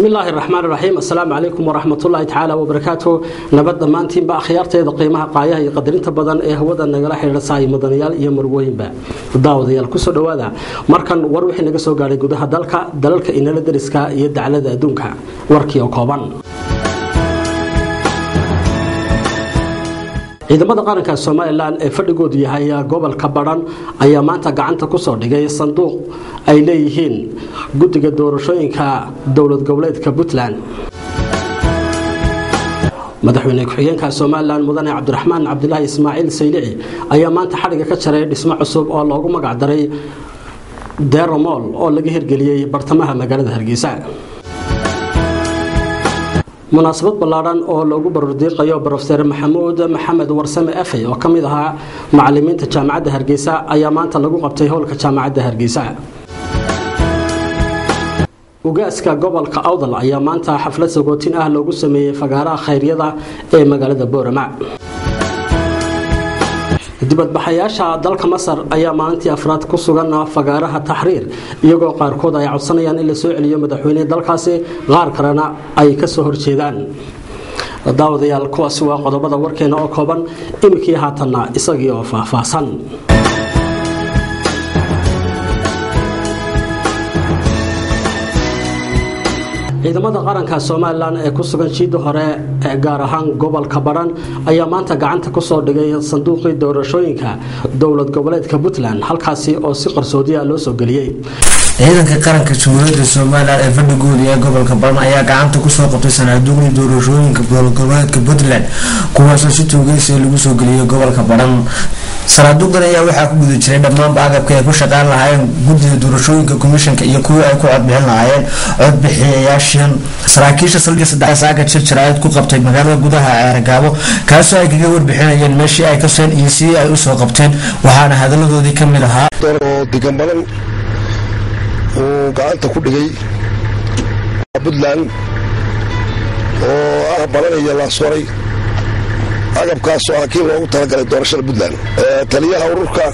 bismi illaahi raxmaan raxiim assalaamu calaykum waraxmatullaahi tacaala wabarakaatu nabad dhammaantiinba akhyaarteeda qiimaha qaayaha iyo qadarinta badan ee hawada nagala xidhiidhasaayo mudanayaal iyo marwooyinba daawadayaal kusoo dhowaada markan war wixii naga soo gaadhay gudaha dalka dalalka inala dariska iyo daclada adduunka warkii oo kooban ciidamada qaranka somalilan ee fadhigoodu yahay gobolka badhan ayaa maanta gacanta kusoo dhigay sanduuq ay leeyihiin guddiga doorashooyinka dowlad goboleedka puntland madaxweyne ku-xigeenka somalilan mudane cabdiraxmaan cabdilaahi ismaaciil saylici ayaa maanta xadhiga ka jaray dhismo cusub oo loogu magacdaray deromol oo laga hirgeliyey bartamaha magaalada hargeysa munaasabad ballaadhan oo loogu barordiiqayo brofeer maxamuud maxamed warsame afey oo ka mid ahaa macalimiinta jaamacadda hargeysa ayaa maanta lagu qabtay howlka jaamacadda hargeysa ugaaska gobolka awdal ayaa maanta xaflad sagootin ah loogu sameeyey fagaaraha khayryada ee magaalada boorama dibadbaxayaasha dalka masar ayaa maalintii afraad ku sugan fagaaraha taxriir iyagoo qaarkood ay codsanayaan in la soo celiyo madaxweyne dalkaasi qaar kalena ay kasoo horjeedaan daawadayaal kuwaasi waa qodobada warkeena oo kooban iminkii haatanna isagii oo faahfaahsan ciidamada qaranka somalilan ee ku sugan jiida hore ee gaar ahaan gobolka badhan ayaa maanta gacanta kusoo dhigay sanduuqii doorashooyinka dowlad goboleedka puntland halkaasi oo si qarsoodiya loo soo geliyey ciidanka qaranka jamhuuriyadda somalilan ee fadhigooda ee gobolka badhan ayaa gacanta kusoo qabtay sanaaduuqdii doorashooyinka dowlad goboleedka puntland kuwaasoo si toogeysia lagu soo geliyay gobolka badhan sanaaduuqdan ayaa waxaa ku guda jiray dhammaanba agabka ay ku shaqaan lahaayeen guddiga doorashooyinka komishanka iyo kuwii ay ku codbixin lahaayeen codbixiyayaashan saraakiisha saldhiga saddex saaka jirjiraaid ku qabtay magaalada gudaha ceergaabo kaasoo ay kaga warbixinayeen meeshii ay kaseen iyo sidii ay usoo qabteen waxaana hadaladoodii ka mid ahaa oo degan badan uu gacanta ku dhigay puntland oo ah badan iyo laaswaray agabkaasoo ah kii loogu talagalay doorashada puntland taliyaha ururka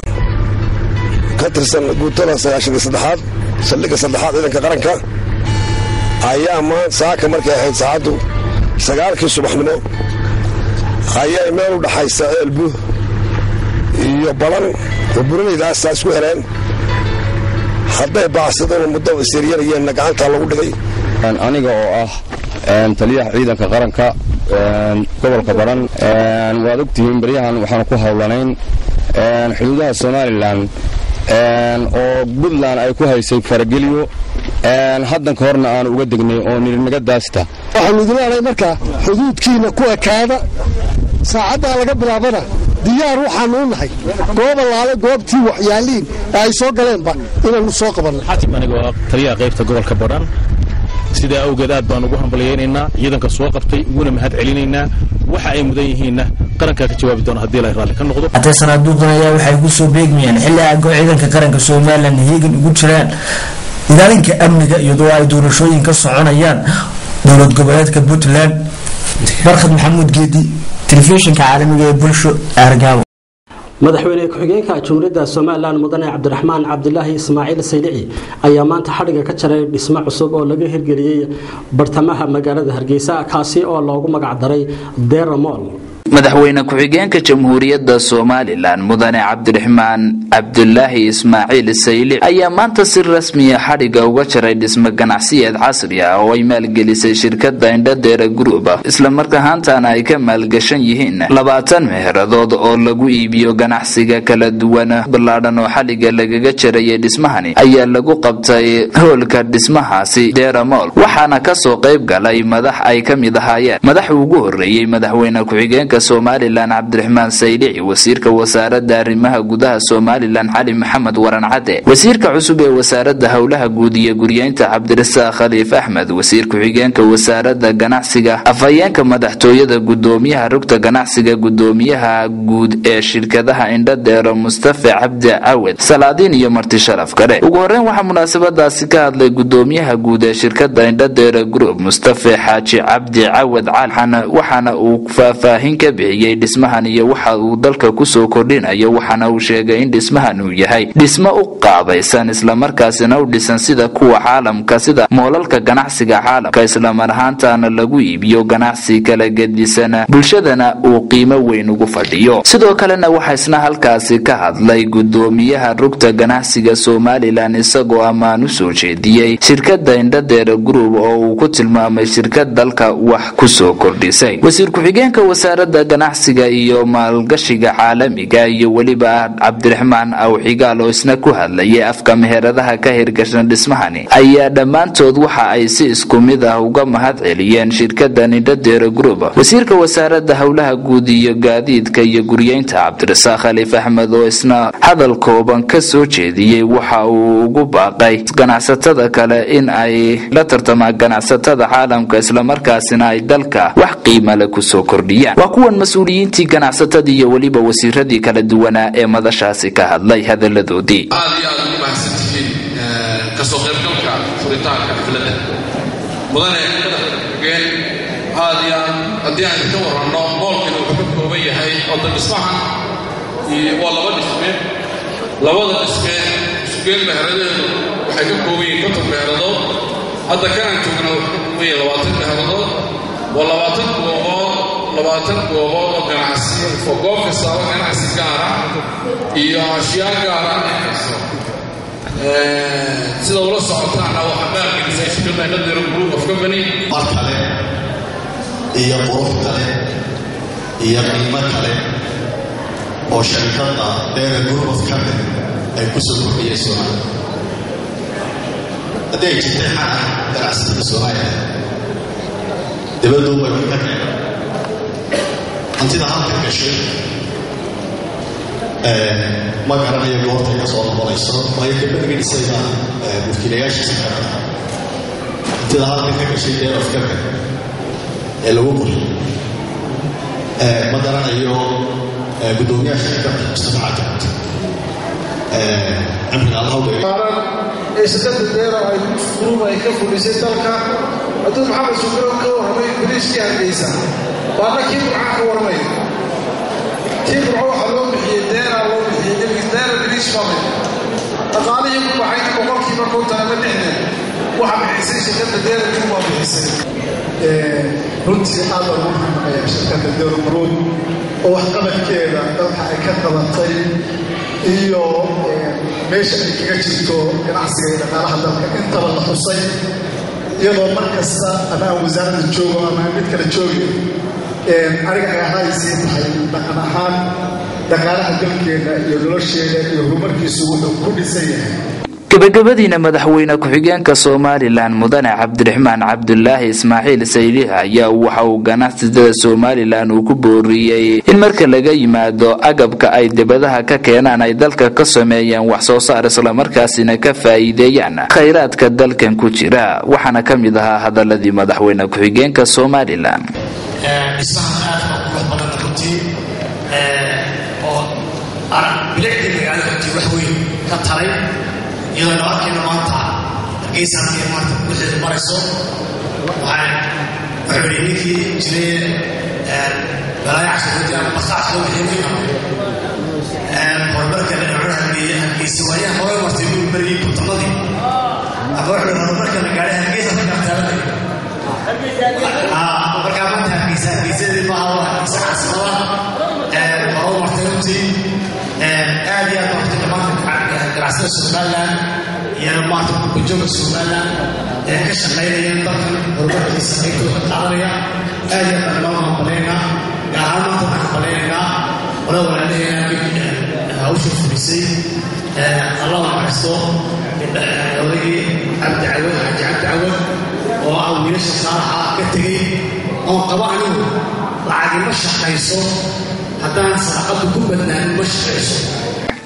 ka tirsan guutada sagaashanka saddexaad saldhigga saddexaad ciidanka qaranka ayaa maan saaka markay ahayd saacaddu sagaalkii subaxnimo ayay meel u dhaxaysa eelbu iyo balan oo buranaydaasa isku heleen hadday baacsadeen muddo isiryanayeenna gacantaa lagu dhigay aniga oo ah taliyaha ciidanka qaranka gobolka badhan waad ogtihiin baryahan waxaanu ku howlanayn xuduudaha somalilan oo puntland ay ku haysay farageliyo haddanka horna aanu uga degnay oo nirinaga daasta waxaanu idin leenahay markaa xuduudkiina ku ekaada saacaddaa laga bilaabana diyaar waxaanu u nahay goob allaale goobtii waxyaaliin ee ay soo galeenba inaannu soo qabanno anigoo ah taliyaha qaybta gobolka badhan sidaa awgeed aad baan ugu hambalyaynaynaa ciidanka soo qabtay uguna mahad celinaynaa waxa ay mudan yihiinna qarankaa ka jawaabi doona haddii la raalli ka noqdo hatee sanaaduuqdan ayaa waxay ku soo beegmayaan xilli agoo ciidanka qaranka somalilan heegan ugu jiraan ilaalinka amniga iyadoo ay doorashooyin ka soconayaan dowlad goboleedka puntland barkhad maxamuud geedi telefishinka caalamiga ee bulsho aargaabo madaxweyne ku-xigeenka jumhuuriyadda somalilan mudane cabdiraxmaan cabdilaahi ismaaciil saylici ayaa maanta xadhiga ka jaray dhismo cusub oo laga hirgeliyey bartamaha magaalada hargeysa kaasi oo loogu magacdaray deramol madaxweyne ku-xigeenka jamhuuriyadda somalilan mudane cabdiraxmaan cabdulaahi ismaaciil saylic ayaa maanta si rasmiya xadhiga uga jaray dhismo ganacsiyeed casri ah oo ay maalgelisay shirkada indhadeera group islamarkahaantana ay ka maalgashan yihiin labaatan meeheradood oo lagu iibiyo ganacsiga kala duwan ballaadhan oo xadhiga lagaga jarayay dhismahani ayaa lagu qabtay hoolka dhismahaasi deramol waxaana kasoo qayb galay madax ay ka mid ahaayeen madax ugu horeeyey madaxweyne ku-xigeenka somalilan cabdiraxmaan saylici wasiirka wasaarada arrimaha gudaha somalilan cali maxamed waran cadde wasiirka cusub ee wasaarada howlaha guud iyo guryeynta cabdirasaaq khaliif axmed wasiir ku-xigeenka wasaarada ganacsiga afhayeenka madaxtooyada gudoomiyaha rugta ganacsiga gudoomiyaha guud ee shirkadaha indhadeero mustafe cabdi cawed salaadiin iyo marti sharaf kale ugu horeyn waxaa munaasabadaasi ka hadlay gudoomiyaha guud ee shirkada indhadeero group mustafe xaaji cabdi cawed cali waxaana uu faahfaahin ka ka bixiyey dhismahan iyo waxa uu dalka kusoo kordhinayo waxaana uu sheegay in dhismahan uu yahay dhismo u qaabaysan islamarkaasina u dhisan sida kuwa caalamka sida moolalka ganacsiga caalamka islamar ahaantaana lagu iibiyo ganacsi kala gedisan bulshadana uu qiimo weyn ugu fadhiyo sidoo kalena waxaa isna halkaasi ka hadlay gudoomiyaha rugta ganacsiga somalilan isagoo ammaan u soo jeediyey shirkada indhadeera group oo uu ku tilmaamay shirkad dalka wax kusoo kordhisay wasiir ku-xigeenka wasaarada ganacsiga iyo maalgashiga caalamiga iyo weliba cabdiraxmaan awxigaal oo isna ku hadlayay afka meheradaha ka hirgashan dhismahani ayaa dhammaantood waxa ay si isku mid ah uga mahad celiyeen shirkada indhadeera group wasiirka wasaarada howlaha guud iyo gaadiidka iyo guryeynta cabdirasaaq khaliif axmed oo isna hadal kooban ka soo jeediyey waxa uu ugu baaqay ganacsatada kale in ay la tartamaan ganacsatada caalamka islamarkaasina ay dalka wax qiimale kusoo kordhiyaan waa kuwan mas-uuliyiintii ganacsatadii iyo weliba wasiiradii kala duwanaa ee madashaasi ka hadlay hadaladoodii aad iyo aad ugu mahadsan tihiin kasoo qaybgalka furitaanka xafladda mudane madaxgeen aad iyo aad haddii aan ka waranno moolkani wuxuu ka kooban yahay oda dhismahan waa laba dhisme labada dhisme isugeen meheradeedu waxay ka kooban yihiin konton meheradood hadda kanaan joogna wuxuu ka kooban yahay labaatan meheradood waa labaatan goobood labaatan goobood oo ganacsi oo goob kastaaba ganacsi gaara iyo ashyaa gaara inayso sida ula socotaana waxaa maalgelisay shirkadda indhadero group of company mar kale iyo qurux kale iyo qiimo kale oo sharikadda dheera group of company ay ku soo kordhiyeen soomaaliya haddii ay jirtay xana ganacsiga soomaaliya dibaddu way wax ka keenay hantida halka gashay ma garanayo goortay ka soo noqonayso waayo ka badgelisayba mulkiilayaashiisa kanada hantida halka ka gashay dheer of company ee lagu qoriyo ma garanayo gudoomiyaha shirkadda mustafa cabdi cimriga allahawgeeyo ee shirkadda deero ay gruub ay ka fulisay dalka hadduu maxamed shukuro ka warramay boliiskii hargeysa waana kii burcaan ka warramay kii burco waxaa loo bixiyey deeraa loo bixiyey deera boliis famil dhaqaalihii ku baxay boqolkiiba konton ama lixdan waxa bixisay shirkadda deera gruub waa bixisay runtii aad baan ugu mahadnaqayaa shirkadda deero gruub oo waxqabadkeeda dalka ay ka qabatay iyo meesha ay kaga jirto ganacsiga iyo dhaqaalaha dalka intaba la xusay iyadoo mar kasta ama aan wasaaradda joogo ama aan mid kale joogin aniga ay ahaysii tahay dhaqan ahaan dhaqaalaha dalkeena iyo nolosheeda iyo horumarkiisu wuxuu ku dhisan yahay gabagabadiina madaxweyne ku-xigeenka somalilan mudane cabdiraxmaan cabdulaahi ismaaciil sayliha ayaa waxa uu ganacsatada somalilan uu ku booriyey in marka laga yimaado agabka ay dibadaha ka keenaan ay dalka ka sameeyaan wax soo saar islamarkaasina ka faa'iideeyaan khayraadka dalkan ku jira waxaana ka mid ahaa hadaladii madaxweyne ku-xigeenka somalilan iyadoo la arkayno maanta hargeysa halkii maanta wixii marayso waxaan wuxuu yidhi ninkii jiray balaayac sacuudi ama basaac soo bixiyay horumarka dhinacuna hargeeye hargeysa waayaha hore martay buu berigii kutanadii ama wuxuu yidhi horumarka la gaadhay hargeysa ka gartaalanay markaa maanta hargeysa hargeysadii maaha waa hargeysa caasimada hore martay runtii aad iyo aad martay dhammaanka ganacsada somalilan iyo maarta gurbajoogga somalilan ee ka shaqaynaya dalkan horumarkiisa qaybtooda ka qaadanaya aad iyo aad baan dhammaan hambaleynaynaa gaar ahaan maanta waxaan hambaleynaynaa qolada walaalaheena hawsha fulisay allah naxariisto odaygii cabdi cawad xaji cabdi cawad oo ah wiilasha saalaxa ka tegey oon qaba anigu lacagi ma shaqayso haddaan sadaqadu ku badnaanin ma shaqayso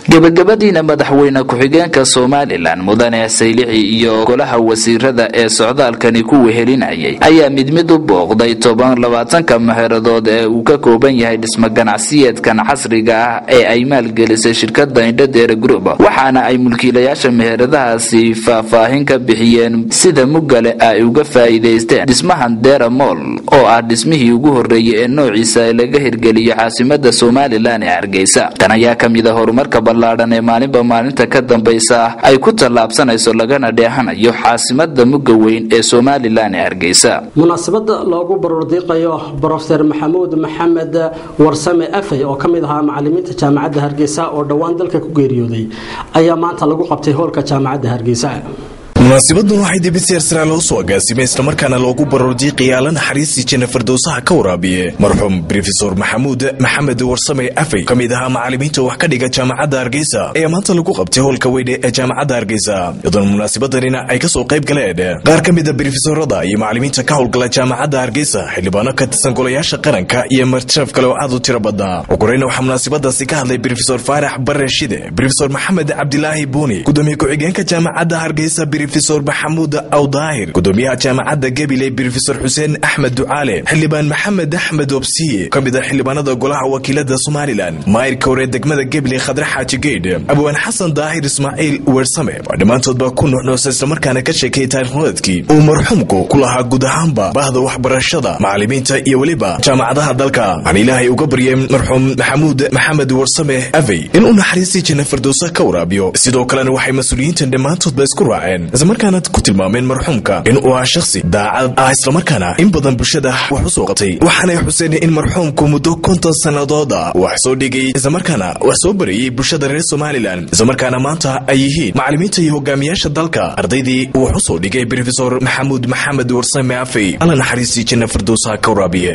gebagabadiina madaxweyne ku-xigeenka somalilan mudane saylixi iyo golaha wasiirada ee socdaalkani ku wehelinayay ayaa mid mid u booqday toban labaatanka maheradood ee uu ka kooban yahay dhismo ganacsiyeedkan casriga ah ee ay maalgelisay shirkada indhadeere group waxaana ay mulkiilayaasha meheradahaasi faahfaahin ka bixiyeen sida mugale ay uga faa'iidaysteen dhismahan dera moll oo ah dhismihii ugu horreeyay ee noociisa ee laga hirgeliyo caasimada somalilan ee hargeysa tan ayaa ka mid a horumarka ballaadhan ee maalinba maalinta ka dambaysa ay ku tallaabsanayso lagana dheehanayo caasimada mugga weyn ee somalilan ee hargeysa munaasabada loogu barordiiqayo brofeer maxamuud maxamed warsame afey oo ka mid ahaa macalimiinta jaamacadda hargeysa oo dhowaan dalka ku geeriyooday ayaa maanta lagu qabtay hoolka jaamacadda hargeysa munaasibadun waxay dibisyeer sare loo soo agaasimay islamarkaana loogu baroordiiqaya alla naxariistii janna firdowsaha ka waraabiye marxuum brofesor maxamuud maxamed warsame afey ka mid ahaa macalimiinta wax ka dhiga jaamacadda hargeysa ayaa maanta lagu qabtay howlka weyne ee jaamacadda hargeysa iyadoona munaasabadanina ay kasoo qayb galeen qaar ka mida brofesorada iyo macalimiinta ka howlgala jaamacadda hargeysa xildhibaano ka tirsan golayaasha qaranka iyo martireef kale oo aad u tiro badnaa ugu horeyna waxaa munaasabadaasi ka hadlay brofesor faarax bare shide brofesor maxamed cabdilaahi buuni gudoomiye ku-xigeenka jaamacadda hargeysa brofesor maxamuud awdaahir gudoomiyaha jaamacadda gabiley brofesor xuseen axmed ducaale xildhibaan maxamed axmed obsiye ka mid ah xildhibaanada golaha wakiilada somalilan maayirka hore degmada gabiley khadre xaaji geydh abwaan xasan daahir ismaaciil weersame waa dhammaantoodba ku nuxnuusa islamarkaana ka sheekayay taarikhnadeedkii uu marxuumku ku lahaa guud ahaanba bahda waxbarashada macalimiinta iyo weliba jaamacadaha dalka waxaan ilaahay uga baryay marxuum maxamuud maxamed warsame avey inuu naxariistii janna firdowsa ka waraabiyo sidoo kalena waxay mas-uuliyiintan dhammaantoodba isku raaceen islamarkaana ku tilmaameen marxuumka in uu ahaa shakhsi daacad ah islamarkaana in badan bulshada wax u soo qabtay waxaanay xuseen in marxuumku muddo konton sannadood ah wax soo dhigay islamarkaana wax soo barayay bulshada reer somalilan islamarkaana maanta ay yihiin macalimiinta iyo hogaamiyaasha dalka ardaydii uu wax u soo dhigay brofesor maxamuud maxamed warsame afey alla naxariistii janna firdowsa ka waraabiye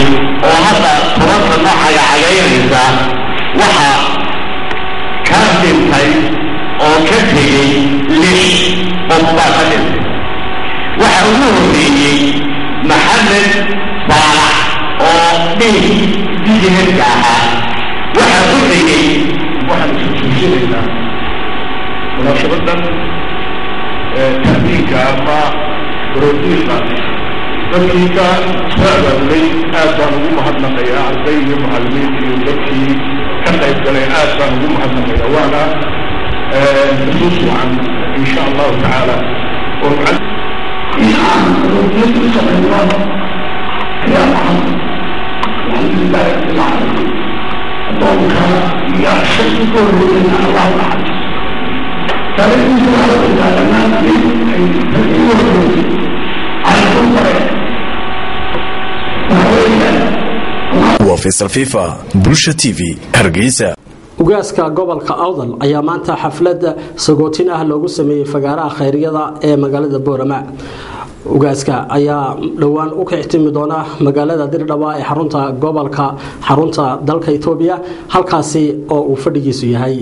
oo hadda tobanka noocaga cagaynaysa waxa ka dhintay oo ka tegey lix qof baa ka dhintay waxa ugu horreeyey maxamed baalax oo dhih dijineedka ahaa waxa ku tegey waxaan isu tuusinayna munaasabadan tahdiinka ama baroodiiqa dadkii ka soo abaabulay aad baan ugu mahadnaqayaa arday iyo macallimiin iyo dadkii ka qayb galay aad baan ugu mahadnaqayaa waana xusuus wacan insha allahu tacaala oo waa faysal fifa bulsha t v hargeysa ugaaska gobolka awdal ayaa maanta xaflad sagootin ah loogu sameeyey fagaaraha khayriyada ee magaalada boorama ugaaska ayaa dhowaan u kixtimi doona magaalada dirdhaba ee xarunta gobolka xarunta dalka etoobiya halkaasi oo uu fadhigiisu yahay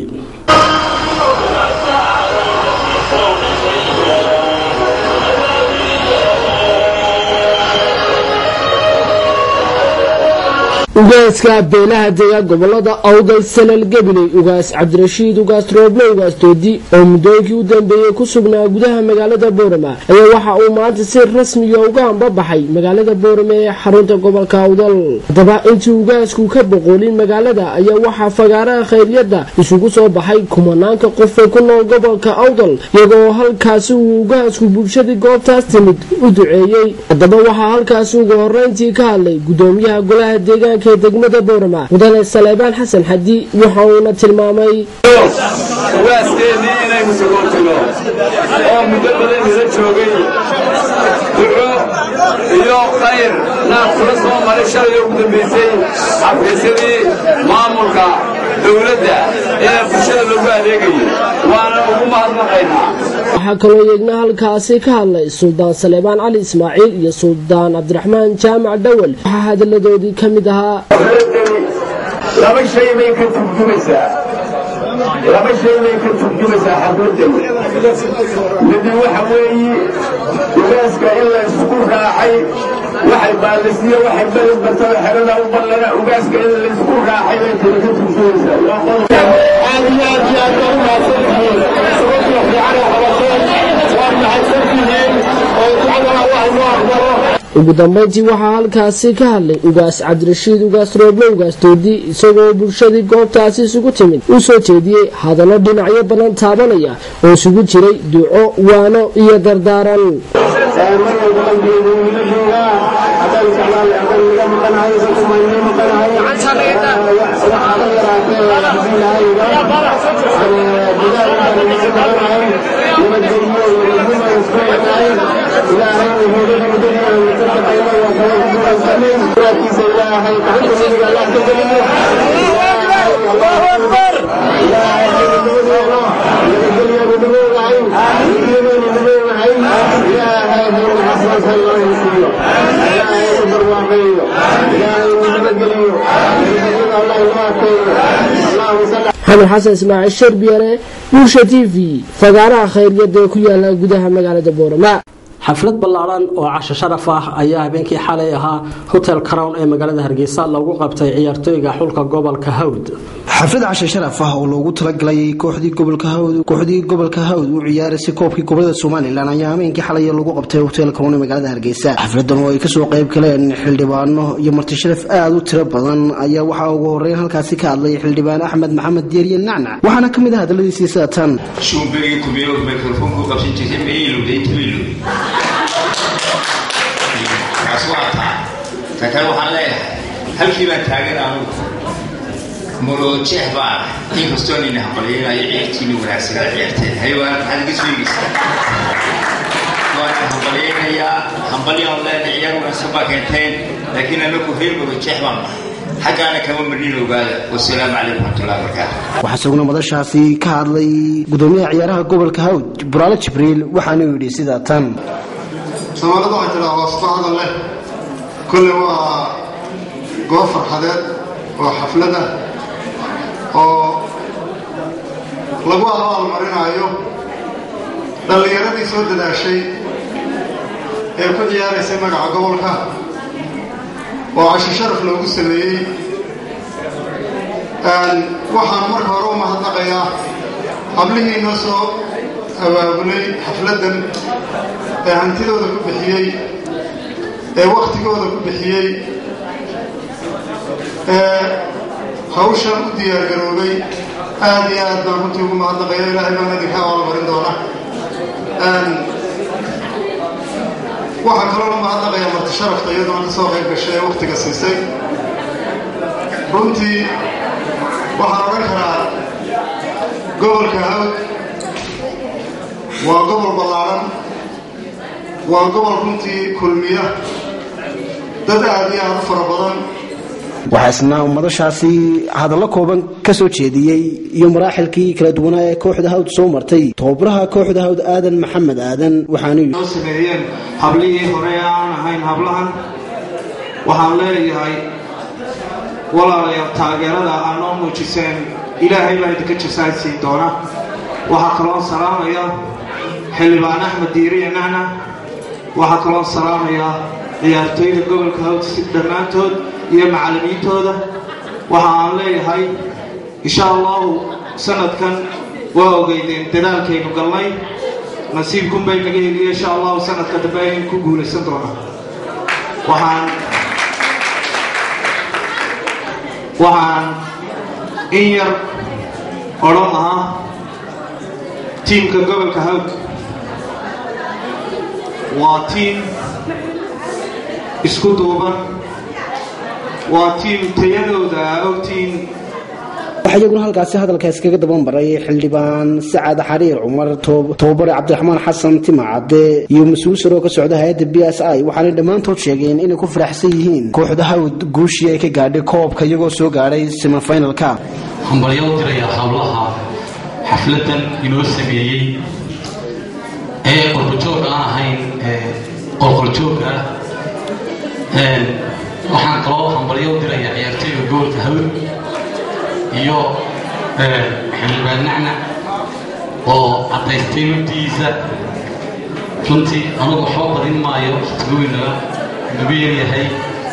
ugaaska beelaha dega gobolada awdal sanal gabiley ugaas cabdirashiid ugaas rooble ugaas doodi oo muddooyinkii u dambeeyey ku sugnaa gudaha magaalada boorama ayaa waxa uu maanta si rasmiya uga hambabaxay magaalada boorama ee xarunta gobolka awdal haddaba intii ugaasku ka boqoolin magaalada ayaa waxaa fagaaraha khayryada isugu soo baxay kumanaanka qof ee ku nool gobolka awdal iyagoo halkaasi uu ugaasku bulshadii goobtaas timid u duceeyey haddaba waxaa halkaasi ugu horeyntii ka hadlay gudoomiyaha golaha deegaanka ee degmada boorama mudane saleebaan xasan xadi waxa uuna tilmaamay ugaaskeennii inaynu sagootino oo muddo badan ila joogay duco iyo khayr naad kula soo maray shalay ugu dambaysay xafiisyadii maamulka dowladda ee bulshada lagu adeegayay waana ugu mahadnaqaynaa waxaa kaloo yeegna halkaasi ka hadlay suldaan saleebaan cali ismaaciil iyo suldaan cabdiraxmaan jaamac dhawal waxaa hadalladoodii ka mid ahaa laba shay bay ka turjumaysaa laba shay bay ka turjumaysaa xaquuqdani midi waxa weeye ugaaska in la isku raacay waxay baalisiyo waxay beled bartaba xerada u ballana ugaaska in la isku raacay bay tiri ka turjumaysaa waa qodob aad iyo aad iyo ugu dambeyntii waxaa halkaasi ka hadlay ugaas cabdirashiid ugaas rooble ugaas doodi isagoo bulshadii goobtaasi isugu timid u soo jeediyey hadallo dhinacyo badan taabanaya oo isugu jiray duco waano iyo dardaaran xamed xasan ismaaciil sharbiyare bulsha t v fagaaraha khayryada ee ku yaala gudaha magaalada boorama xaflad ballaaran oo casho sharaf ah ayaa habeenkii xalay ahaa hotel crown ee magaalada hargeysa lagu qabtay ciyaartooyga xulka gobolka hawd xaflad cashe sharaf ah oo loogu talagalay kooxdii gobolka hawd kooxdii gobolka hawd u ciyaaraysay koobkii gobolada somalilan ayaa habeenkii xalay lagu qabtay hotel crown ee magaalada hargeysa xafladan oo ay kasoo qayb galeen xildhibaano iyo marti sharaf aada u tiro badan ayaa waxaa ugu horeyn halkaasi ka hadlay xildhibaan axmed maxamed deeriye nacnac waxaana ka mid ah hadaladiisii sida tan shumberigii kumeelood mikrofoonku qabsan jirtay mayluday tuiluday kaas waa taa ka kale waxaan leeyahay halkii baan taagan anugu molojeex baan inkastoo nina hambalyaynayo ciyaartiini wanaagsanaa ciyaarteen haywaan maxaad iga sheegaysaa waan hambalyaynayaa hambalyaan leena ciyaar wanaagsan baa keenteen laakiin anagu reer molojeex baan nahay xaggaana kama marnin ogaada wasalaamu calaykum waraxmatullahi wabarakaatu waxaa isaguna madashaasi ka hadlay gudoomiyaha ciyaaraha gobolka hawd buraale jibriil waxaanuu yidhi sida tan soomaalida waxay tidhaa hoosto hadal leh kolle waa goob farxadeed oo xaflada oo lagu abaalmarinaayo dhallinyaradii soo dadaashay ee ku ciyaaraysay magaca gobolka oo casho sharaf loogu sameeyey waxaan marka hore u mahadnaqayaa hablihii noo soo abaabulay xafladdan ee hantidooda ku bixiyey ee wakhtigooda ku bixiyey ee hawshan u diyaargaroobay aad iyo aad baan runtii ugu mahadnaqaya ilaahay baan idinka abaalmarin doona waxaa kaloo la mahadnaqayaa marti sharafta iyadoona ka soo qayb gashay ee wakhtiga siisay runtii waxaan odhan karaa gobolka hawd waa gobol ballaaran waa gobol runtii kulmiya dad aad iyo aad u fara badan waxaa isna madashaasi hadallo kooban ka soo jeediyey iyo maraaxilkii kala duwanaa ee kooxda hawd soo martay tababaraha kooxda hawd aadan maxamed aadan waxaanu noo sameeyeen hablihii hore ee aan ahayn hablahan waxaan leeyahay walaalayaal taageerada aa noo muujiseen ilaahay baa idinka jasaadsiin doona waxaa kaloo salaamaya xildhibaan axmed diiriye nacna waxaa kaloo salaamaya ciyaartooyda gobolka hawd si dhammaantood iyo macallimiintooda waxa aan leeyahay insha allahu sanadkan waa ogeydeen dadaalkaynu galnay nasiibkunbay naga heliye insha allahu sanadka dambe aynu ku guulaysan doonaa waxaan waxaan in yar odhan lahaa tiimka gobolka hawd waa tiim isku duuban waa tiim tayadooda ogtiin waxaa iyaguna halkaasi hadalkaas kaga daban baray xildhibaan sacad xariir cumar tababare cabdiraxmaan xasan timacade iyo mas-uul saroo ka socda hay-adda b s i waxaanay dhammaantood sheegeen inay ku faraxsan yihiin kooxda hawd guushii ay ka gaadhay koobka iyagoo soo gaadhay semifinalka hambalyo u diraya hablaha xafladan inoo sameeyey ee qolqoljoog aan ahayn qolqoljoogga waxaan kaloo hambalyo u diraya ciyaartooyga gobolka hawd iyo xildhibaan nacnac oo caddaystay mabdihiisa runtii anugu waxba badin maayo waqtigoynaba nagu yaryahay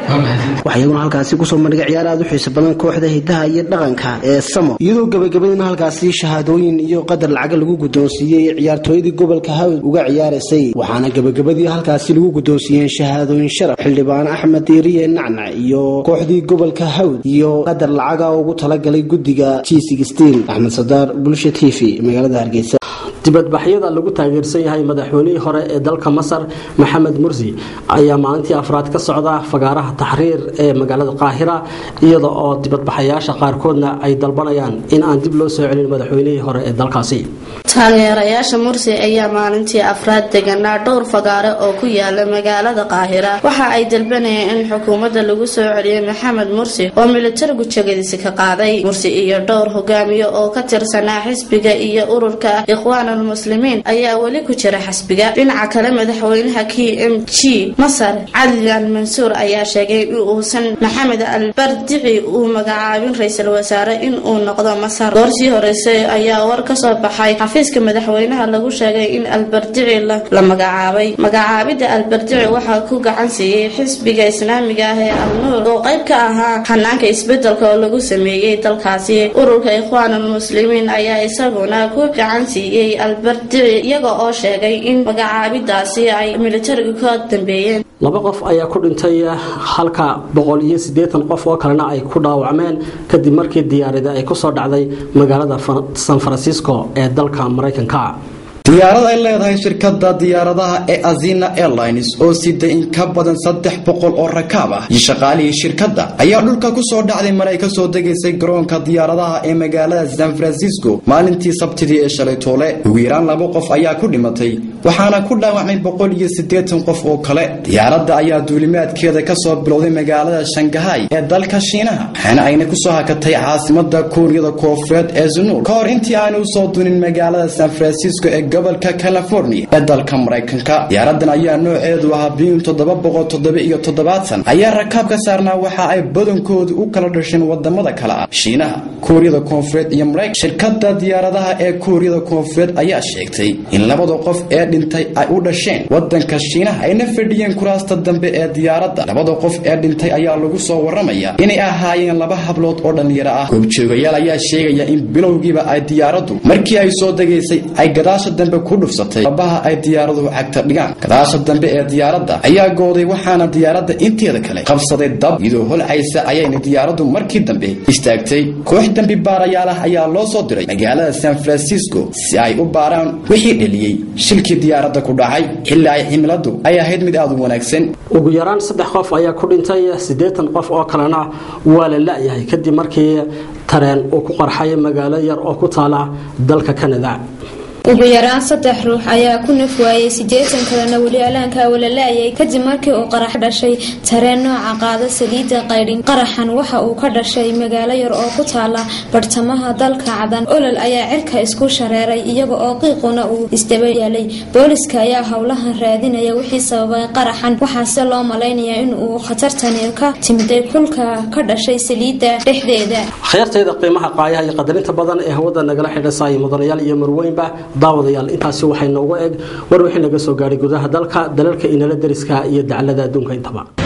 waxaa iyaguna halkaasi kusoo bandhigay ciyaar aad u xiiso badan kooxda hidaha iyo dhaqanka ee samo iyadoo gabagabadina halkaasi shahaadooyin iyo qadar lacaga lagu guddoonsiiyey ciyaartooydii gobolka hawd uga ciyaaraysay waxaana gabagabadii halkaasi lagu guddoonsiiyeen shahaadooyin sharaf xildhibaan axmed diiriye nacnac iyo kooxdii gobolka hawd iyo qadar lacaga ugu talagalay guddiga g axmed sadaar bulsha t v magaalada hargeysa dibadbaxyada lagu taageersan yahay madaxweynihii hore ee dalka masar maxamed mursi ayaa maalintii afraad ka socda fagaaraha taxriir ee magaalada qaahira iyada oo dibadbaxayaasha qaarkoodna ay dalbanayaan in aan dib loo soo celin madaxweynihii hore ee dalkaasi taageerayaasha mursi ayaa maalintii afraad deganaa dhowr fagaare oo ku yaala magaalada qaahira waxa ay dalbanayeen in xukuumadda lagu soo celiyay maxamed mursi oo militarigu jegadiisi ka qaaday mursi iyo dhowr hogaamiye oo ka tirsanaa xisbiga iyo ururka ikhwaan almuslimiin ayaa weli ku jira xisbiga dhinaca kale madaxweynaha k m g masar calilan mansuur ayaa sheegay in uusan maxamed albardici uu magacaabin ra-iisul wasaare in uu noqdo masar goorsii horeyse ayaa war kasoo baxay xafiiska madaxweynaha lagu sheegay in albardici la magacaabay magacaabida albardici waxaa ku gacan siiyey xisbiga islaamiga ah ee alnuur oo qayb ka ahaa xanaanka isbedelka oo lagu sameeyey dalkaasi ururka ikhwaan almuslimiin ayaa isaguna ku gacan siiyey albardici iyaga oo sheegay in magacaabidaasi ay militariga ka dambeeyeen laba qof ayaa ku dhintay halka boqol iyo siddeetan qof oo kalena ay ku dhaawacmeen kadib markii diyaarada ay kusoo dhacday magaalada san francisco ee dalka maraykanka diyaarad ay leedahay shirkadda diyaaradaha ee azina airlines oo sida in ka badan saddex boqol oo rakaab ah iyo shaqaalihii shirkadda ayaa dhulka ku soo dhacday mar ay ka soo degaysay garoonka diyaaradaha ee magaalada san francisco maalintii sabtidii ee shalay toole ugu yaraan laba qof ayaa ku dhimatay waxaana ku dhaawacmay boqol iyo siddeetan qof oo kale diyaaradda ayaa duulimaadkeeda ka soo bilowday magaalada shangahay ee dalka shiinaha waxaana ayna kusoo hakatay caasimada kuuriyada koofureed ee zunuur ka hor intii aanu usoo dunin magaalada san francisco ee gobolka california ee dalka maraykanka diyaaradan ayaa nooceedu ahaa biyun toddoba boqol toddoba iyo toddobaatan ayaa rakaab ka saarnaa waxa ay badankoodu u kala dhasheen wadamada kale ah shiinaha kuuriyada koonfureed iyo maraykan shirkada diyaaradaha ee kuuriyada koonfureed ayaa sheegtay in labada qof ee dhintay ay u dhasheen wadanka shiinaha ayna fadhiyeen kuraasta dambe ee diyaaradda labada qof ee dhintay ayaa lagu soo waramaya inay ahaayeen laba hablood oo dhallinyaro ah goobjoogayaal ayaa sheegaya in bilowgiiba ay diyaaraddu markii ay soo degaysay ay gadaasha dambe ku dhufsatay abaha ay diyaaraduhu cagta dhigaan gadaasha dambe ee diyaaradda ayaa gooday waxaana diyaaradda inteeda kale qabsaday dab iyadoo holcaysa ayayna diyaaraddu markii dambe istaagtay koox dambi baarayaal ah ayaa loo soo diray magaalada san francisco si ay u baaraan wixii dheliyey shilkii diyaaradda ku dhacay xilli ay cimiladu ay ahayd mid aad u wanaagsan ugu yaraan saddex qof ayaa ku dhintay siddeetan qof oo kalena waa la la-yahay kadib markii tareen uu ku qarxay magaalo yar oo ku taala dalka kanada ugu yaraan saddex ruux ayaa ku naf waayey siddeetan kalena weli alaankaa walalaayay kadib markii uu qarax dhashay tareen nooca qaada saliidda qaydhin qaraxan waxa uu ka dhashay magaalo yar oo ku taala bartamaha dalka cadan olol ayaa cirka isku shareeray iyaga oo qiiquna uu isdaba yaalay booliska ayaa howlahan raadinaya wixii sababay qaraxan waxaase loo malaynayaa in uu khatartani ka timiday kulka ka dhashay saliidda dhexdeeda khayrtayda qiimaha qaayaha iyo qadarinta badan ee hawada nagala xidhisaaya mudanayaal iyo marweynba daawadayaal intaasi waxay noogu eg war wixii naga soo gaadhay gudaha dalka dalalka inala dariska iyo daclada adduunka intaba